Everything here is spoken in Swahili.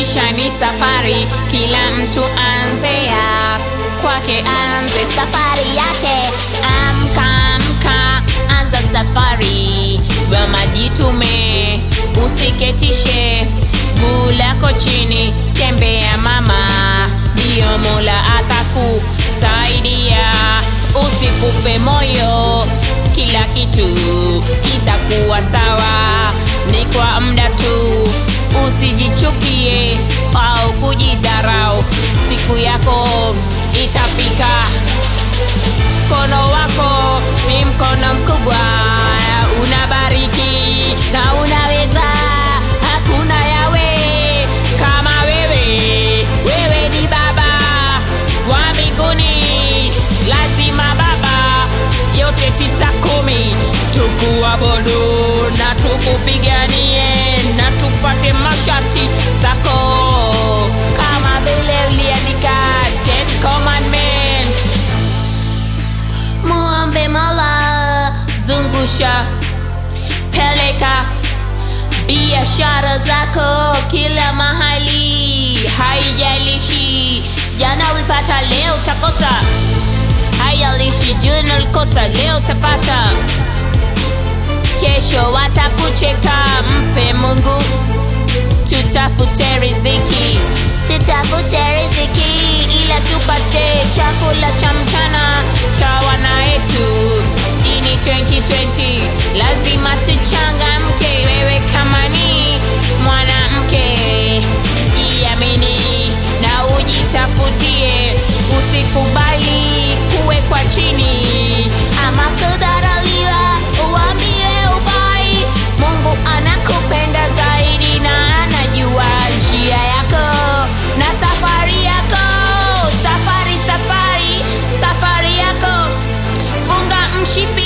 Maisha ni safari, kila mtu anzea kwake, anze safari yake. Amka, amka, anza safari, wema jitume, usiketishe guu lako chini, tembea mama, ndiyo Mola atakusaidia. Usikufe moyo, kila kitu kitakuwa sawa, ni kwa muda tu. Usijichukie au kujidharau, siku yako itafika. Mkono wako ni mkono mkubwa, unabariki na unaweza. Hakuna yawe kama wewe, wewe ni Baba wa mbinguni, lazima Baba yote tisa kumi tukuabudu na tukupiganie na tupate masharti zako kama vile uliandika Ten Commandments. Muombe Mola, zungusha, peleka biashara zako kila mahali, haijalishi jana ulipata, leo utakosa, haijalishi jana ulikosa, leo utapata, kesho watakucheka. Mpe Mungu, tutafute riziki, tutafute riziki ila tupate chakula cha mchana cha wana wetu. Hii ni 2020, lazima tuchangamke. Wewe kama ni mwanamke, jiamini na ujitafutie, usikubali kuwekwa chini ama kudharauliwa, uambie ufai. Mungu anakupenda zaidi na anajua njia yako na safari yako. Safari, safari, safari yako, funga mshipi